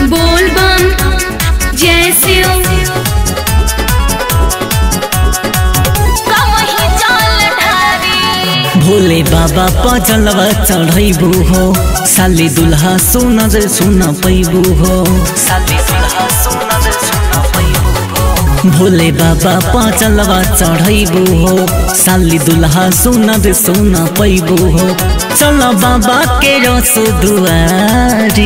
बोल बम जय शिव कमही जल ढारी भोले बाबा पजलवा चढ़ैबू हो साली दुल्हा सुनर सुन पैबू हो साली दुल्हा सुनर सुन पैबू हो भोले बाबा पजलवा चढ़ैबू हो साली दुल्हा सुनर सुन पैबू हो चल बाबा के रस दुआरी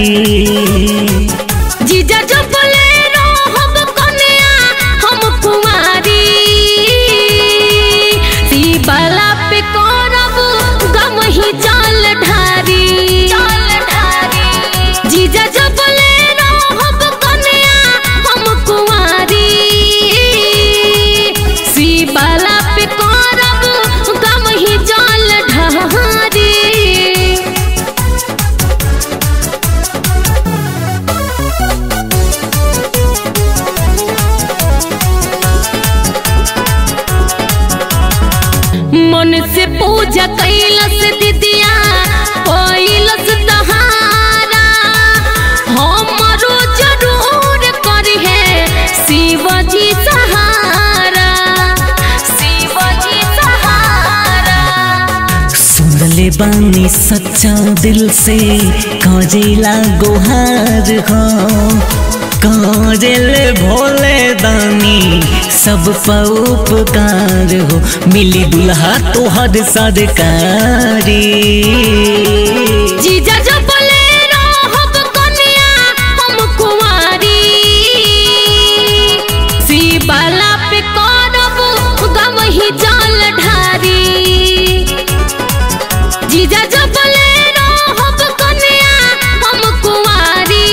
जीजा जो बोले हम कन्या हम कुमारी शिवाला पे करब गम ही जल ढारी जीजा जो बोले हम कन्या हम कुमारी शिवाला पे करब गम ही जल ढारी मन से पूजा कैलस दिदिया कैलस तहारा हमरो जरूर कर है शिवजी सहारा शिवजी सहारा सुनले बानी सच्चा दिल से करेला गोहार हो करेले भोले दानी सब परोपकार हो मिली दुल्हा तोहर सरकारी जीजा जो बोले हम कन्या हम कुमारी शिवाला पे करब गम ही जल ढारी जीजा जो बोले हम कन्या हम कुमारी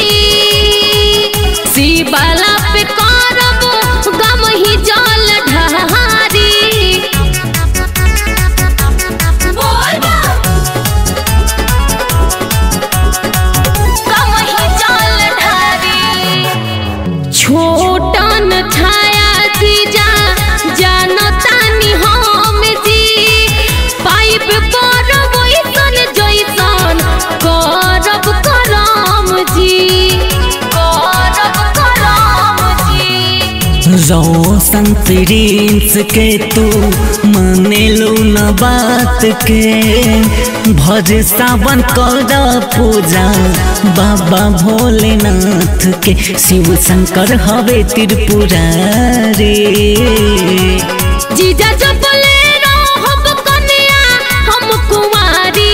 शिवाला पे करब गम ही जल ढारी बोल बा कमही जल ढारी छोटन छाया जीजा जानतानी हम जी पाइप करब ऐसन जैसन करब करम जी करब करम जी रोशन प्रिंस के तू मानेलू न बात के भज सावन कर पूजा बाबा भोलेनाथ के शिव शंकर हवे त्रिपुरारी जीजा जो बोले हम कन्या हम कुमारी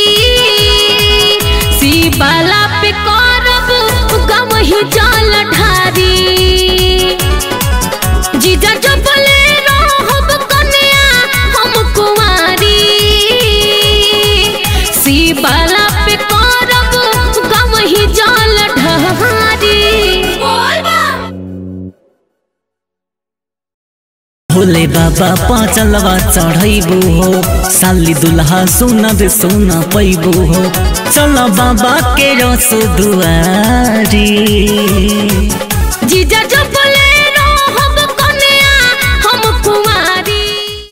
शिवाला पे करब गम ही जल ढारी जीजा जो बोले हम कन्या हम कुमारी शिवाला पे करब गम ही जल ढारी भोले बाबा पाचलवा चढ़ैबू हो साली दुल्हा सुनर सुन पैबू हो चल बाबा के रस दुआरी जीजा जो बोले